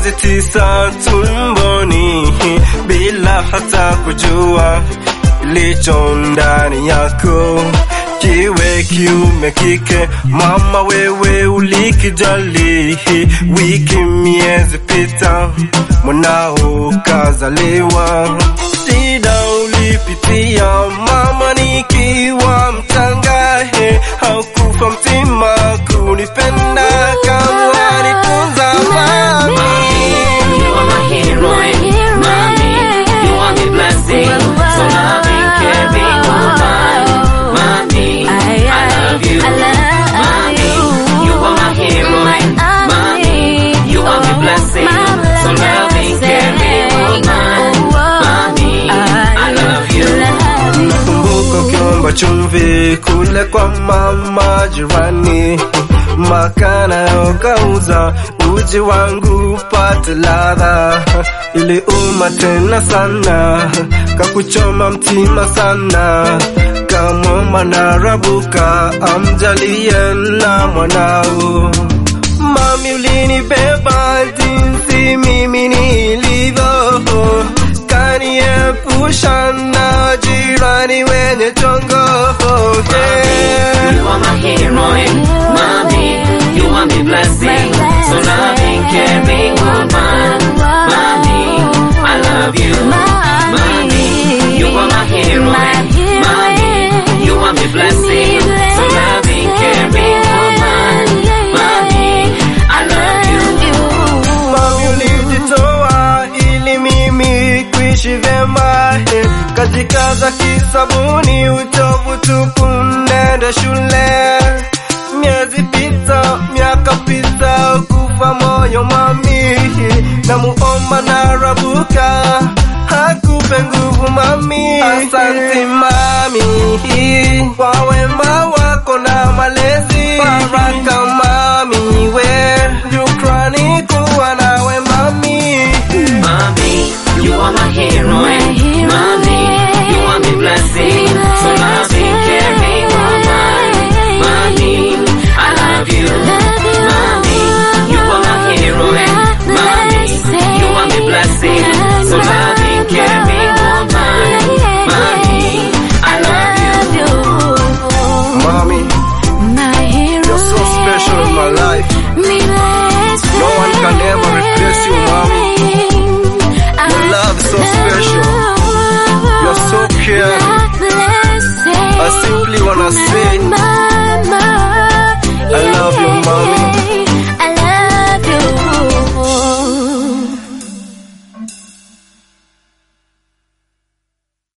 miezi tisa tumboni bila hata kujua kilicho ndani yako kiwe kiume kike, mama wewe ulikijali, wiki miezi pita, mwanao kazaliwa. Shida ulipitia mama nikiwa mchanga, he, haukufa mtima kunipenda kama nifunza mami. You are my heroine, mommy. You are my blessing, so loving, caring woman, mommy. I love you, mommy. You are my heroine, mommy. You are my blessing, so loving, caring woman, mommy. I love you. Nakumbuka ukiomba chumvi kule kwa mama jirani, makana ukauza uji wangu pate ladha, iliuma tena sana, kakuchoma mtima sana, kamwomba narabuka amjalie na mwanao. Mami ulinibeba jinsi mimi nilivyo, kaniepusha na jirani wenye chongo. Yeah. You are my heroine, mommy. You are my blessing, so loving, caring woman, mommy. I love you, mommy. You are my heroine, mommy. You are my blessing, so loving, caring woman, mommy. I love you. Mami ulijitoa ili mimi kuishi vyema, eh, kajikaza kisabuni, uchovu tupu, nenda shule. Miezi pita, miaka pita, kufa moyo mami, na muomba na rabuka hakupe nguvu mami. Asante mami kwa wema wako na malezi, baraka